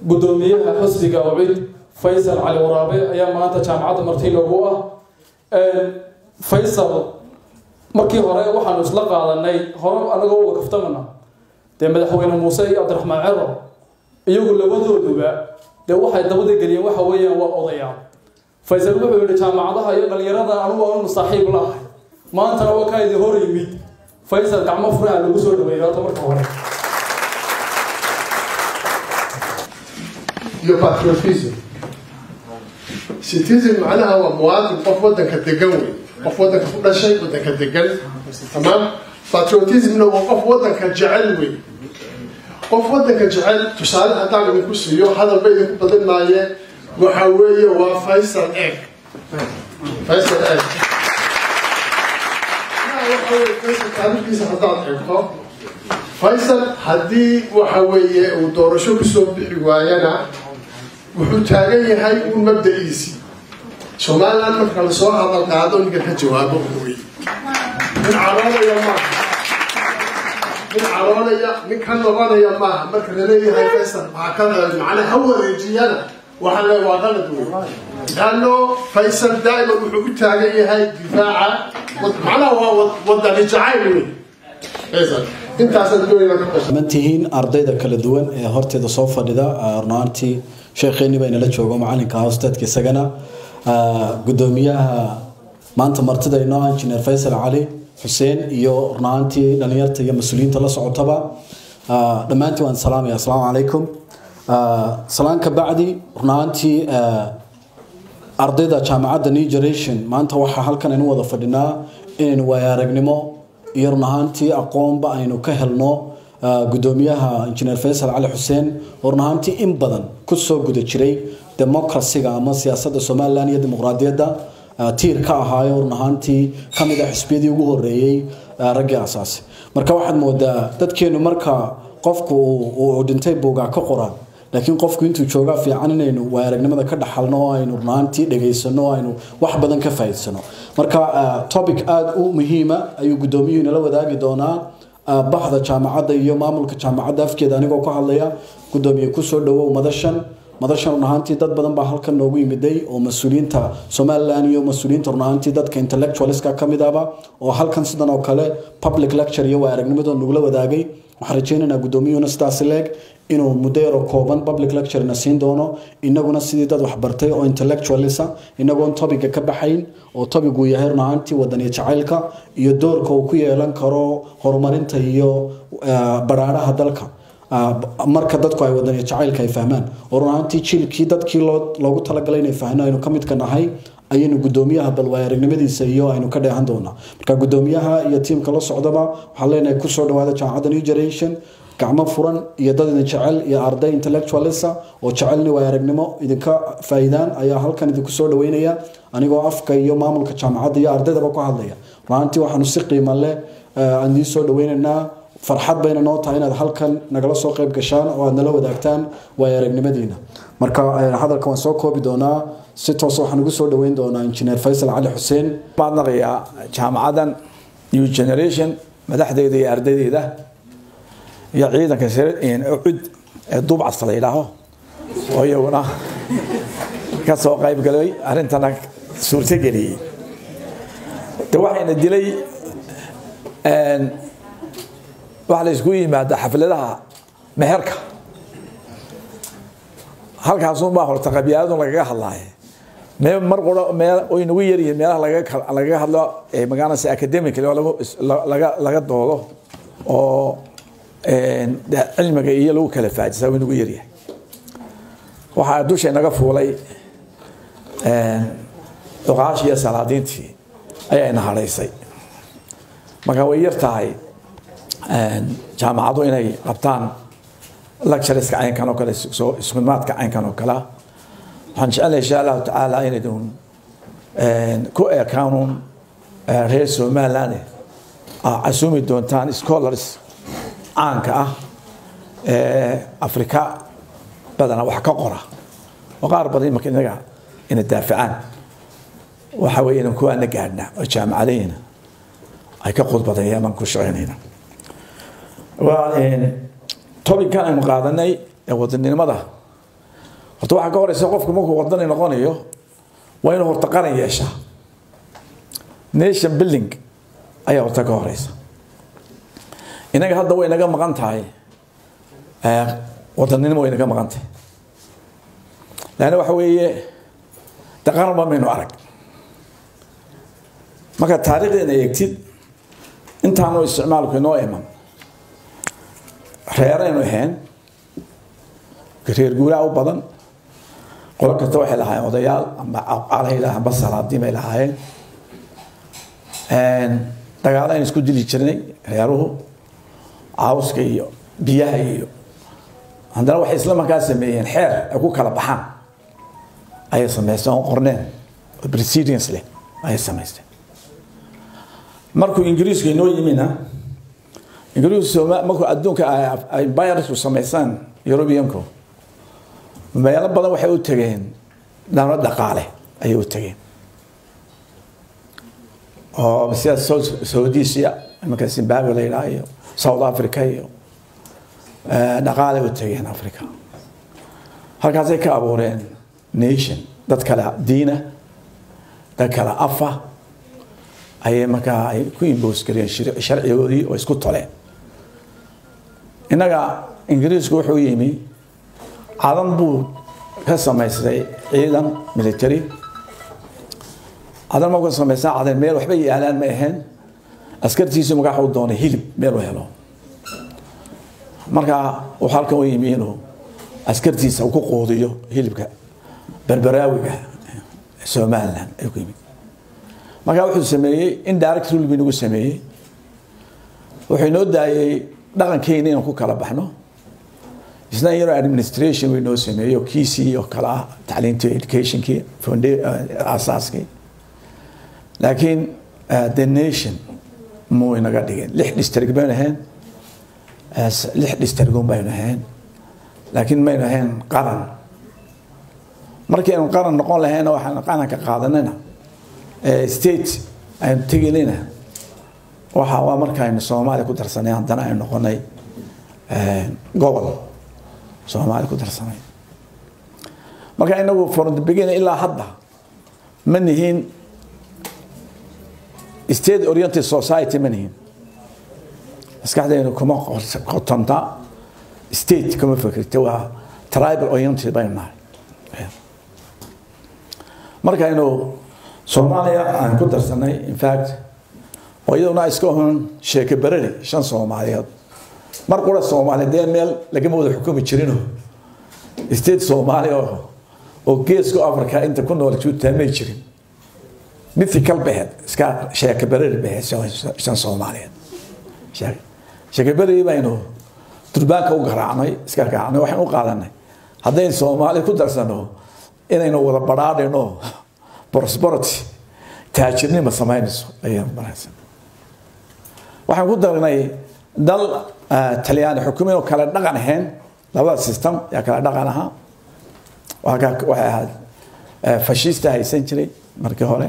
guddoomiyaha xusbiga ucid faysal cali waraabe ayaa maanta jaamacadda marti loogu ah faysal markii hore waxaanu isla qaadanay hore anagoo uga kaftamana dee madaxweyne muuse iyo cabdiraxmaan cero iyagu labadooduba dee waxay dabada geliyeen waxa weeyaan waa odayaal faysal wuxuu yihi jaamacadaha iyo dhalinyarada anugu aanu saaxiib laahay maantana waa kaa idin hor yimid faysal gacmo furaha lagu soo dhaweeyay horta marka hore iyo patriotism citizen macnaha waa muwaadin qof wadanka degan wey qof wadanka ku dhashay wadanka degan tamaam patriotismna waa qof wadanka jecel wey qof wadanka jecel tusaale haddaan idinku siiyo hadalba idinku badin maaye waxa weeye waa faysal egg faysal egg waxa weye faysal taariikhdiisa haddaad eegto faysal haddii waxa weeye uu doorasho kusoo bixi waayana wuxuu taagan yahay uun mabda-iisii somaliland marka lasoo hadal qaado ninka ka jawaabo wey nin caroonaya maaha nin caroonaya nin ka noqonaya maaha marka laleeyahay faysal waxaa ka macnaa ha wareejiyana waxaa le waa qalad wey laano faysal daa'iman wuxuu u taagan yahay difaaca macnaha waa wadani jacayl wey faysal intaasaan doonayna ka qashay mantihiin ardayda kala duwan ee horteeda soo fadhida runaantii sheekheeni baa inala joogo macalinka hoosteedka isagana gudoomiyaha maanta martida inoo injineer faysal cali xuseen iyo runaantii dhalinyarta iyo mas-uuliyiinta la socotaba dhammaantiin waan salaamaya asalaamu calaykum salaan ka bacdi runaantii ardayda jaamacadda new generation maanta waxaa halkan aynu wada fadhinaa inaynu waayo aragnimo iyo run ahaantii aqoonba aynu ka helno gudoomiyaha injineer faysal cali xuseen oo run ahaantii in badan kusoo guda jiray democracyga ama siyaasadda somalilan iyo dimuqraadiyadda tiir ka ahaayo run ahaantii kamid ah xisbiyadii ugu horeeyey raggii asaasi marka waxaad moodaa dadkeenu marka qofku uu dhintay buugaa ka qoraan laakiin qofku intuu joogaa fiican inaynu waay aragnimada ka dhaxalno oo aynu runaantii dhegaysano oo aynu wax badan ka faa'iidsano marka topic aada u muhiima ayuu guddoomiyuhu inala wadaagi doonaa baxda jaamacadda iyo maamulka jaamacadda afkeeda anigoo ka hadlaya guddoomiye kusoo dhawow madashan madashan run ahaantii dad badan baa halkan noogu yimiday oo mas-uuliyiinta somalilan iyo mas-uuliyiinta run ahaantii dadka intellectualiska ka mid ahba oo halkan sidan oo kale public lecture iyo waa aragnimadoo nagula wadaagay waxaan rajaynaynaa guddoomiyuhuna sidaasi leeg inuu muddo yaroo kooban public lecturena siin doono inaguna sidii dad waxbartay oo intellectualisa inagoon topiga ka baxayn oo topigu yahay run ahaantii wadaniya jacaylka iyo doorka uu ku yeelan karo horumarinta iyo baraaraha dalka marka dadku ay wadaniya jacaylka ay fahmaan oo run ahaantii jiilkii dadkii loogu talagalay inay fahno aynu ka midka nahay ayaynu gudoomiyaha balwaay aragnimadiisa iyo aynu ka dheehan doonaa marka gudoomiyaha iyo tiimka la socdaba waxaan leenahay kusoo dhawaada jaamacadda new generation gacmo furan iyo dad idin jecel iyo arday intellectualisa oo jecelni waay aragnimo idinka faa'iidaan ayaa halkan idinku soo dhaweynaya anigoo afka iyo maamulka jaamacadda iyo ardaydaba ku hadlaya runaantii waxaanu si qiimo leh aan idiin soo dhaweynaynaa farxad bayna noo tahay inaad halkan nagala soo qayb gashaan oo aad nala wadaagtaan waay aragnimadiina marka hadalka waan soo koobi doonaa si toos waxaan ugu soo dhaweyn doonaa injineer faysal cali xuseen maadnaqayaa jaamacadan new generation madaxdeeda iyo ardaydeeda iyo ciidanka cud ee duubcasta la yidhaaho oo iyaguna ka soo qayb galay arrintana suurtogeliyey de waxayna dilay waxa la isku yimaada xafladaha meherka halkaasunbaa horta qabyaaladun lagaga hadlaaye me mar qura meel way nagu yaryihiin meelaha lagaga hadlo magaalada academic laga doodo oo cilmiga iyo lagu kala faajisa way nagu yaryahay waxaa dusha naga fuulay cuqaashi iyo salaadiintii ayayna hadhaysay marka way yar tahay jaamacadu inay qabtaan lectureska caynkan oo kale iskumaadka caynkan oo kale waxaan jecelnahay insha allahu tacaala inaydun ku eekaanuun reer somaliland casuumi doontaan scholars caanka ah ee afrika badana wax ka qora oo qaar badan imaka inaga ina daafacaan waxa weeye inan kuwaana gaadhna oo jaamacadahina ay ka khudbadeeyaan baan ku shaqeynayna waa tobinkan aynu qaadanay ee wadaninimada horta waxaa ka horeysa qofku markuu wadani noqonayo waa inuu horta qaran yeeshaa nation building ayaa horta ka horeysa inaga hadda way naga maqan tahay wadanimo way naga maqan tahay laanna waxa weeye de qaranba maynu arag marka taariikhdeena eegtid intaanu isticmaalku inoo iman reeraynu ahayn reer guuraa u badan qolo kasta waxay lahaayeen odayaal amba calahaylah amba salaadiin bay lahaayeen dagaalo aynu isku dili jirnay reeruhu cawska iyo biyaha iyo haddana waxay isla markaa sameeyeen xeer ay ku kala baxaan ayay samaysteen oo qorneen oo precedence leh ayay samaysteen markuu ingiriisku inoo yimina ingiriisku markuu adduunka ay virusku samaysaan europeanku meelo badan waxay u tageen dhano dhaqaale ayay u tageen oo sida saudisia imanka zimbabwe la yidhaha iyo south africa iyo dhaqaalay u tageen africa halkaasay ka abuureen nation dad kale diina dad kale afa ayay markaa ay ku imbos gareen sharcigoodii oo isku toleen innaga ingiriisku wuxuu yimi cadan buu ka samaystay ciidan military cadan ma ka samaystaa cadan meel waxba yaalaan ma ahayn askartiisu magaxa u doonay hilib meel u helo marka wuxuu halkan u yimi inuu askartiisa ku quudiyo hilibka berberaawiga somaliland ayuu ku yimi marka wuxuu sameeyey indirect rule buu nagu sameeyey wuxuu inoo daayey dhaqankeena inaan ku kala baxno isna yaro administration way noo sameeyo kiisii oo kale ah tacliintii educationkii asaaskii laakiin the nation muu inaga dhigin lix district baynu ahayn lix districtun baynu ahayn laakiin maynu ahayn qaran markii aynu qaran noqon lahayna waxaan qaranka qaadanayna state aynu teginayna waxa waa markaaynu soomaaliya ku darsanay haddana aynu noqonay gobol soomaaliya ku darsanay marka inagu from the beginning ilaa hadda ma nihiin state oriented society ma nihiin maskaxdaynu kuma qotonta state kuma fikirta waa tribal oriented baynu nahay markaynu soomaaliya aan ku darsanay in fact oo iyaduna iska hun sheeke berari shan soomaaliyeed mar qura soomaaliya dee meel lagama wada xukumi jirino state soomaaliya oo geeska africa inta ku nool juutaa may jirin mythical baheed iska sheeke berari baheed shan soomaaliyeed sheeke berari baynu durbaanka u garaacnay iska garaacnay waxaan u qaadanay haddaynu soomaaliya ku darsano inaynu wada badhaadhino prosperity taajirnima samaynayso ayaynu maraysan waxaan ku darnay dal talyaani xukumin oo kale dhaqan ahayn labada system yaa kale dhaqan ahaa waxay ahayd fashista haysan jiray markii hore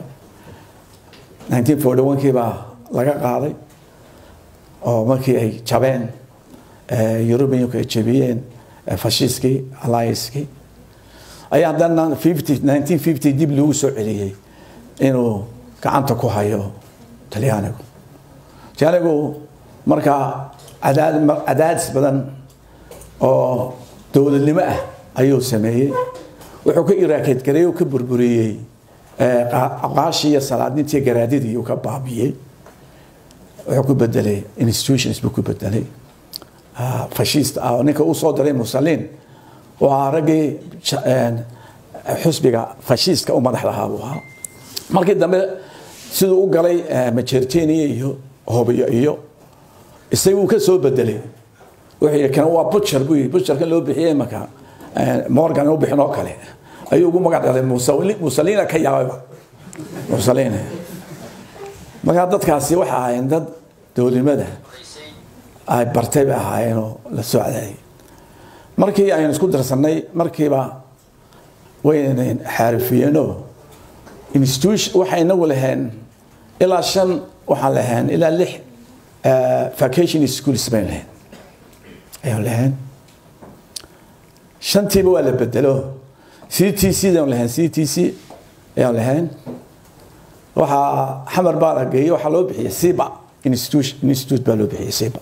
1941kii baa laga qaaday oo markii ay jabeen europeanku ay jabiyeen fashiskii alliancekii ayaa haddana 1950 dib lagu soo celiyey inuu gacanta ku hayo talyaanigu talyaanigu markaa cadaadis badan oo dowladnimo ah ayuu sameeyey wuxuu ka iraakeed gareey oo ka burburiyey aqaashii iyo salaadintii garaadidii uu ka baabiyey wuxuu ku bedelay institutions buu ku bedelay fashist ah oo ninka uu soo diray musaliin waa raggii xusbiga fashiistka u madax lahaa buu ahaa markii dambe siduu u galay majertenia iyo hobiyo iyo isaguu ka soo bedelay wuxuu yidhi kan waa butcher buu yidhi butcherkan loo bixiyey marka morgan u bixin oo kale ayuu ugu magac dhalay musalina ka yaabayba musalina markaa dadkaasi waxay ahaayeen dad dowladnimada ay bartay bay ahaayeenoo la soo cadaayay markii aynu isku darsanay markiiba waynan xaarifiyeenoo institution waxay inagu laheen ilaa shan waxaan laheen ilaa lix vacation schools bayn laheen ayaan laheen shantiiba waa la bedelo c t c daan lahayn c t c ayaan lahayn waxaa xamar baa la geeyey waxaa loo bixiyey siba institution institute baa loo bixiyey siba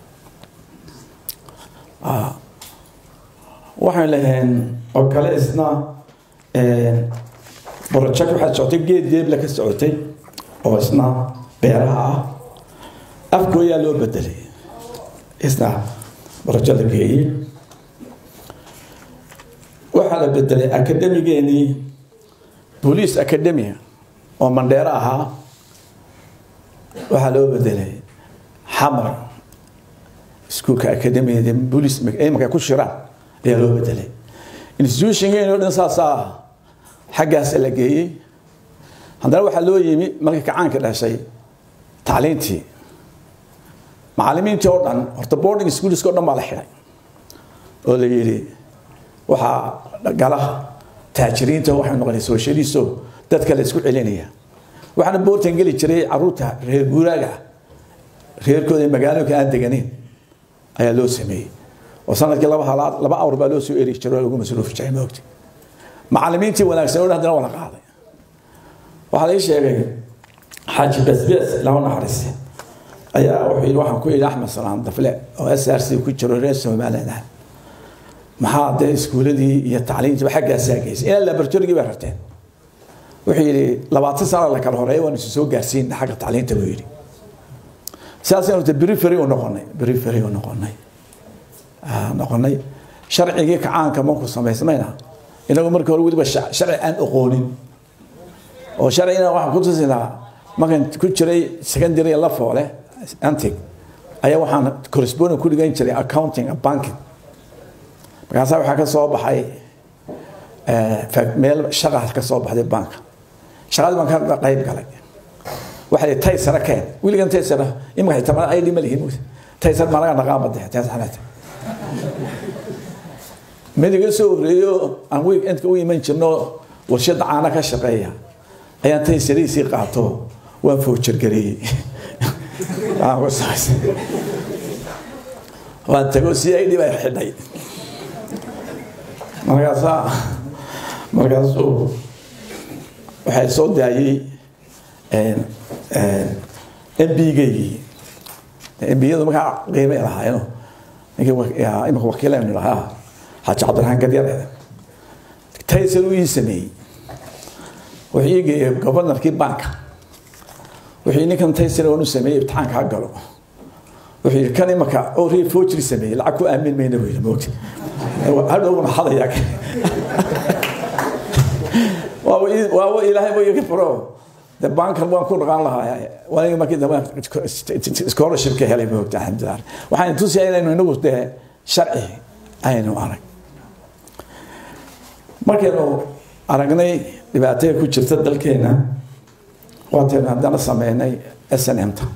waxaan lahayn oo kale isna project waxaa socotay geed deebla ka socotay oo isna beeraha ah afkooyaa loo bedelay isna barajo la geeyey waxaa la bedelay akademigeenii boolice academia oo mandheero ahaa waxaa loo bedelay xamar iskuulka academiyada boolice imanka ku shiraan ayaa loo bedelay institutionkeeni o dhan saasaa xaggaas la geeyey haddana waxaa loo yimi markii kacaanka dhashay tacliintii macalimiintii oo dhan horta boarding schoolska o dhan baa la xidhay oo la yidhi waxaa gala taajiriinta waxay noqonay socialisto dadka la isku celinaya waxaana boortan geli jiray caruurta reer guuraaga reerkooda ee magaalooyinka aan deganeyn ayaa loo sameeyey oo sanadkii laba halaad laba awr baa loo soo eri jiray oo lagu masruufi jiray moogta macalimiintii wanaagsan oo dhan haddana waa la qaaday waxaa lai sheegay xaaji besbes laba naxariiste ayaa wuxuu yidhi waxaan ku yidhi axmed salaan dafle oo s r c ku jiro reer somaliland ah maxaa dee iskuuladii iyo tacliintiiba xaggaasaa geysay ilaa laboratorygii bay rarteen wuxuu yidhi labaatan sana la kala horeeya waan isu soo gaarsiin xagga tacliinta buu yidhi sidaasaynu te perifery u noqonay perifery u noqonay noqonay sharcigii kacaanka marku samaysmayna inagu markii hore weliba sharci aan oqoonin oo sharcigina waxaan ku tusinaa markaan ku jiray secondary la foole antig ayaa waxaan correspondent ku dhigan jiray accounting and banking markaasaa waxaa ka soo baxay meel shaqa ka soo baxday banka shaqadii baan ka qayb galay waxay taysara keen wiligan taysara imika xitaa ay dhima lihiin taysar ma laga naqaan bade taysarata mid iga soo horeeyo aan weekendka u iman jirno warshada caana ka shaqeeya ayaan taysariisii qaato waan fowjargareeyey waan tago si ay dhib ay xidhay markaasaa markaasuu waxay soo daayey mbigaygii mbiyadu markaa qiimay lahaayeno ninkii imika wakiilaynu lahaa xaaji cabdiraxmaan gadyare taysar uu ii sameeyey wuxuu ii geeyey gobanarkii banka wuxuu ninkan taysar waan u sameeyey ibtixaanka ha galo wuxuu yidhi kan imaka oo rii fojri sameeyey lacag ku aamin mayna buu yidhi moogta hadhowna hadaya waaba ilaahay ba iga furo de bankan waan ku dhaqaan lahaa waa markii dambe scholarshipka helay moogta alxamdulilah waxaan tusiyaa inaynu inagu dee sharci aynu arag markaynu aragnay dhibaatada ku jirta dalkeena waataynu haddana sameynay s n m ta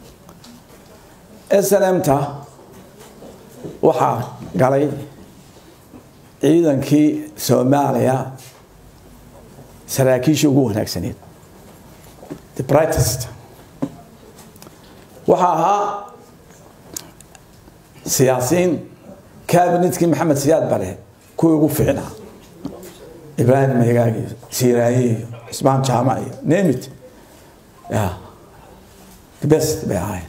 s n m ta waxaa galay ciidankii soomaaliya saraakiishii ugu wanaagsaneed the brightest waxaa ahaa siyaasiyiin cabinetkii maxamed siyaad bare kuwii ugu fiicnaa ibraahim megaag iyo siiraaye iyo cismaan jaamac iyo nemit ya the best bay ahaayeen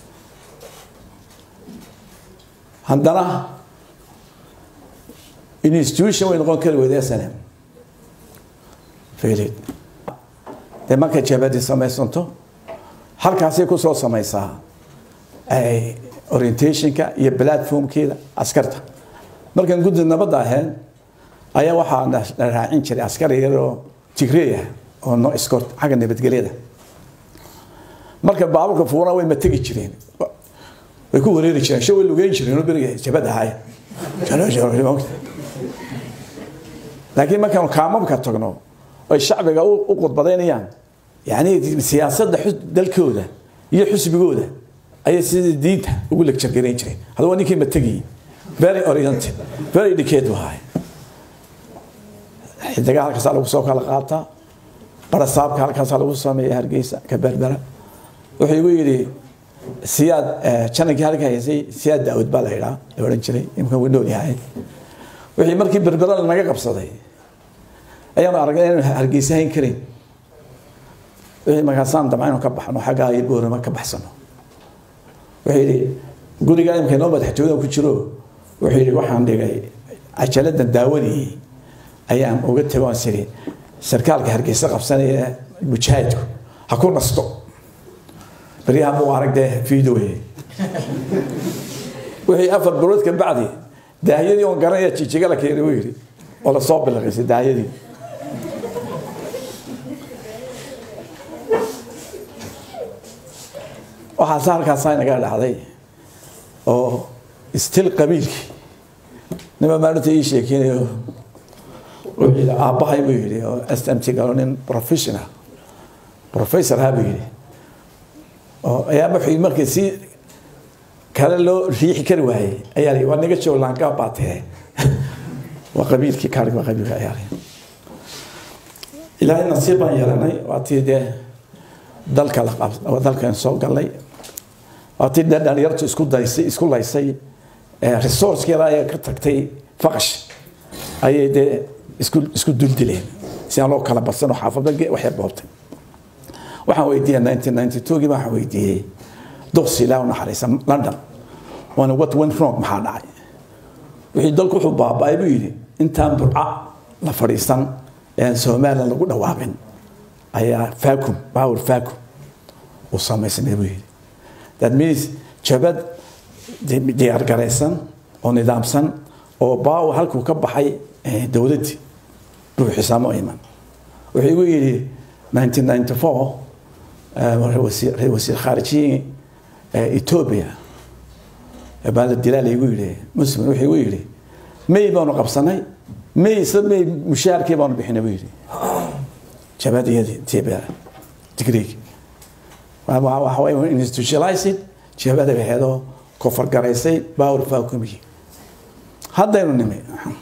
haddana institution way noqon kari weyda snm failid dee markay jabadi samaysanto halkaasay kusoo samaysaa orientationka iyo platformkeeda askarta markaan guddi nabadda ahayn ayaa waxaa na raacin jiray askari yaroo tigreeya oo no escort xagga nabadgelyada marka baaburka fuurana way mategi jireen way ku wareeri jireen sho way lugeyn jireen oo beriga jabad ahaay laakiin markaanu kaamamka tagno ay shacbiga u qudbadaynayaan yani siyaasadda dalkooda iyo xusbigooda ayay sidii diinta ugu legjargarayn jireen hadda waa ninkii mategi very oriented very educated wahay xidigaha halkaasaa lagu soo kala qaataa barasaabka halkaasaa lagu sameeya hargeysa ka berbera wuxuu igu yidhi siyaad janankii halka haysay siyaad daawud baa la yidhaa la odhan jiray imka wuu nool yahay wixii markii berbera lanaga qabsaday ayaanu aragnay inaynu hargeysa hayn karayn wixii markaasaan damca inuu ka baxno xaggaa iyo boorama ka baxsano wuxuu yidhi guriga imika inoo madaxtooyada ku jiro wuxuu yidhi waxaan dhigay cajaladan daawadii ayaan uga tego aan siri sarkaalka hargeysa qabsanaya mujaahidku ha ku nasto baryaha muu arag dee fiidooye wixii afar bilood ka bacdi daahiyadii oon garanaya jijiga la keenay buu yidhi oo lasoo bilaqaysay daahiyadii waxaase halkaasaa inaga dhacday oo stil qabiilkii nima maalinta ii sheekeynayo wuxuu yidhi aabbahay buu yidhi oo s m t galo nin professional professor ha buu yidhi oo ayaa wuxuu markii si kale loo riixi kari waayey ayaa la waa naga joog laangaa baatee waa qabiilkii kaarig waa qabiilka ayaa la ilaahay nasiib baan yeelanay waa tii dee dalka la qab dalkan soo galnay waa tii dee dhalinyartu isku daysay isku laysay resourcekeeda ayaa ka tagtay faqash ayay dee isku isku duldileen si aan loo kala badsan oo xaafadda waxay boobtay waxaan weydiiyey nineteen ninety two gii waxaan weydiiyey duqsi ilaa u naxariisa london waana what went wrong maxaa dhacay wixii dalku wuxuu baaba'ay buu yidhi intaan burca la fadhiisan ee somaliland lagu dhawaaqin ayaa vacuum power vacuum uu samaysnay buu yidhi that means jabad diyaargaraysan oo nidaamsan oo baawo halkuu ka baxay dowladdii buuxisaamo iman wuxuu igu yidhi 1994 ra-isul wasiir khaarijiyi ethiopia baa la dilaa laygu yidhi muslim wuxuu igu yidhi may baanu qabsanay may isla may mushaharkii baanu bixinay buu yidhi jabadiyadii ethiopia digriig waxa way institutionalized jabada aheedoo kofargaraysay power vacuumkii haddaynu nimi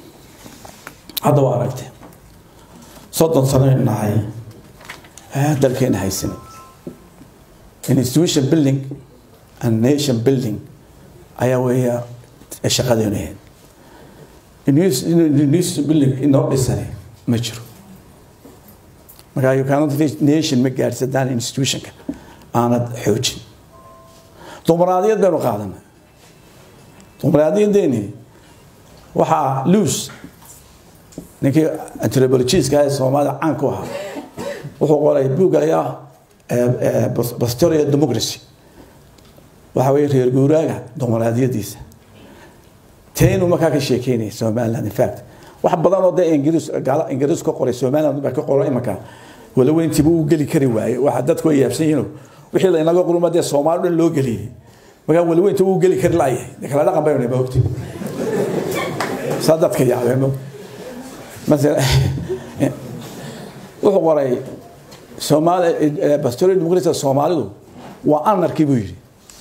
hadda waa aragtay soddon sanoaynu nahay dalkeena haysanay institution building and nation building ayaa weeya shaqadeenu ahayd institution building inoo dhisane ma jiro markaa you cannot reach nation ma gaadhsadaan institutionka aanad xoojin dumaraadiyad baynu qaadanay dumaraadiyadeeni waxaa luus ninkii anthropologiska ee soomaalida caan ku ahaa wuxuu qoray buugaya bastoria democracy waxa weye reer guuraaga dumaraadiyadiisa taynu markaa ka sheekeynaya somaliland in fact wax badan oo dee ingiriis gaala ingiriis ka qoray somaliland baa ka qoray imanka wala weyntiiba uu geli kari waaye waxa dadku ay yaabsan yihiin wixii la inaga quruma dee soomaali dhan loo geliyey markaa wala weynta uu geli kari laayahay de kala dhaqan baynu ma ogti saa dadka yaabeen ma مثلا wuxuu qoray soomaali bastoria democracy soomaalidu waa anarki buu yidhi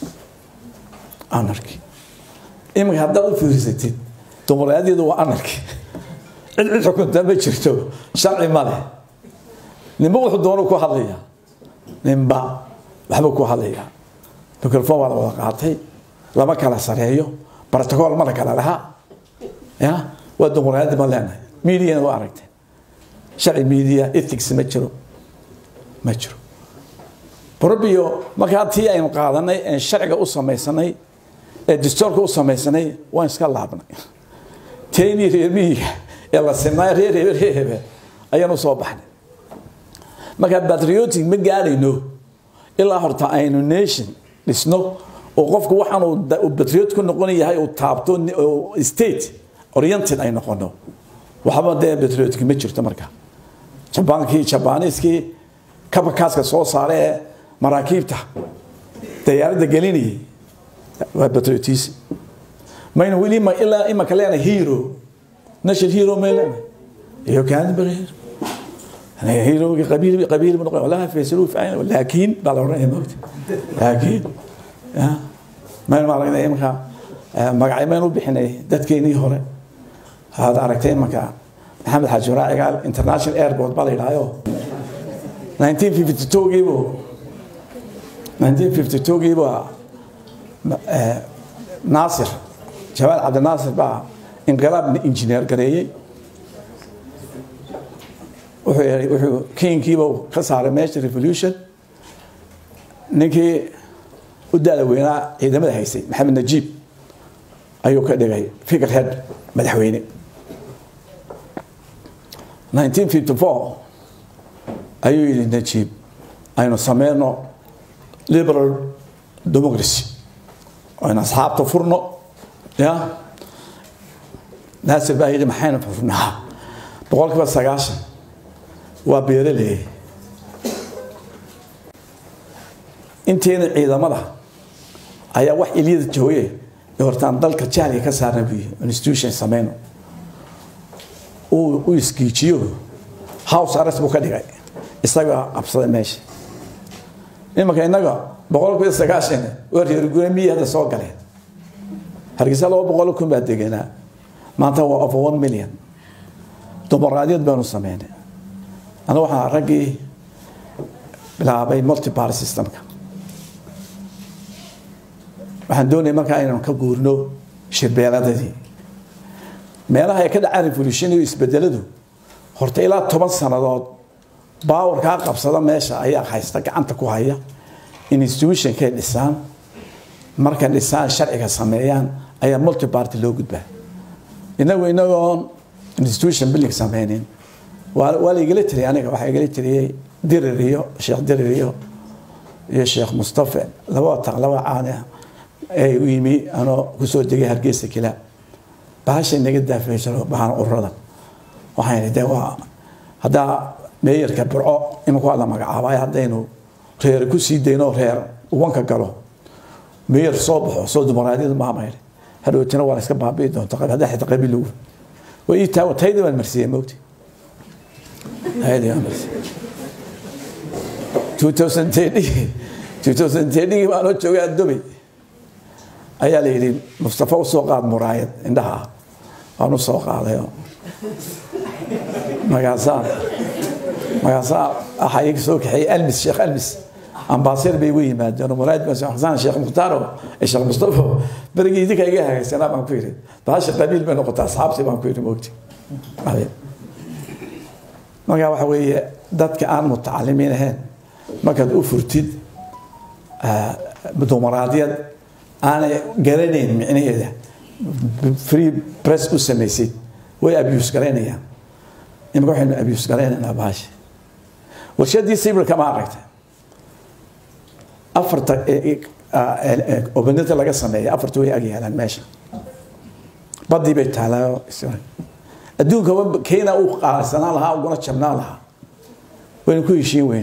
anarki iminka haddaad u fiirsatid dumaraadiyadu waa anarki cid cid xukunta ma jirto sharci ma leh ninba wuxuu doono ku hadlayaa ninba waxba ku hadlayaa microphone waa la wada qaatay lama kala sareeyo protocol ma la kala lahaa ya waa dumaraadi ma leenahay mediana waa aragteen sharci media ethics ma jiro ma jiro probio markaa tii aynu qaadanay ee sharciga u samaysanay ee distoorka u samaysanay waan iska laabnay teenii reer miyiga ee la sinaayo reer hebe reer hebe ayaan u soo baxnay markaa patriotic ma gaadhayno ilaa horta aynu nation dhisno oo qofku waxaan uu patriot ku noqon yahay uu taabto state oriented ay noqono waxba dee patriotic ma jirto marka jabaankii jabaaniiskii kabakaaska soo saare ee maraakiibta dayaaradda gelinayay waa patriotism mayna weli ma ilaa imaka leenahay hero national hero may leenahay iyo kaanbar hero qabiil qabiil noqon walaha faysaluu ficayna laakiin baa la odhanaya moogta laakiin mayna maaragna imaka magacay maynu bixinay dadkeenii hore هذا aragtay imanka maxamed xaaji raacigaal international airport baa la yidhahyo 1952 giibu 1952 giibu naasir jawaal cabdinaasir baa inqilaab injineer gareeyey wuxuu yeelay wuxuu kinkiiba ka saaray meesha revolution ninkii u daada weynaa ciidamada haysay maxamed najiib ayuu ka dhigay figure head madaxweyne 1954 ayuu yidhi najiib aynu sameyno liberal democracy aynu asxaabta furno ya naasir baa yidhi maxaynu furnaa boqolkiiba sagaashan waa beeraley inteena ciidamada ayaa wax ilyada jooge ee hortaan dalka jahliga ka saarna buyi institution sameyno uu u iskiijiyo house arrest buu ka dhigay isagaa qabsaday meesha imanka innaga boqolkiiba sagaashan waa reer gure miyi hadda soo galeen hargeysa laba boqol kun baa deganaa maanta waa over one million dumaraadiyad baanu sameynay aniga waxaa raggii bilaabay multiparty systemka waxaan doonaya markaa inaan ka guurno shirbeeladadii meelaha ay ka dhacaan revolution iyo isbedeladu horta ilaa toban sannadood baawarkaa qabsada meesha ayaa haysta gacanta ku haya institutionkay dhisaan markay dhisaan sharciga sameeyaan ayaa multiparty loo gudbaa inagu inagoon institution building sameynin waa waa la igala tiriyay aniga waxaa igala tiriyey dirir iyo sheekh dirir iyo iyo sheekh mustafa laba taq laba caani ah ee u yimi anoo kusoo degay hargeysa kila bahashay naga daafeysano bahan ururada waxaan idhi de waa haddaa meeyarka burco iminku waa la magacaabay haddaynu reer ku sii dayno reer ubanka galo meeyar soo baxo soo dumaraadiyada maamayli hadhowtina waa la iska baabi'i doonta haddaa xita qabiil lagu way ii taa taydii baan marsiiyey mogti taydii baan marsiiyey 2010 2010 baan oo joogay adobe ayaa la yidhi mustafa usoo qaad muraayad indhaha ah waan u soo qaaday magaasaa magaasaa waxaa iga soo kaxeeyey almis sheekh almis ambaasir bay igu yimaadeen muraayad baan xasan sheekh mukhtaaro sheekh mustafa berigii idinka iga hagaysanaa baan ku yidhi baasha qabiil bay noqotaa asxaabtii baan ku yidhi moogti marka waxa weeye dadka aan mutacalimiin ahayn markaad u furtid dumaraadiyad aanay garanayn micnaheeda free press u samaysid way abuse garaynayaan imika waxaynu abuse garaynaynaa baasha warshadii sibirka ma aragta afarta obanida laga sameeya afarta way agyaalaan meesha badii bay taalaa adduunka kenya uu qaalisanaan lahaa uguna jabnaan lahaa waynu ku heshiin weyn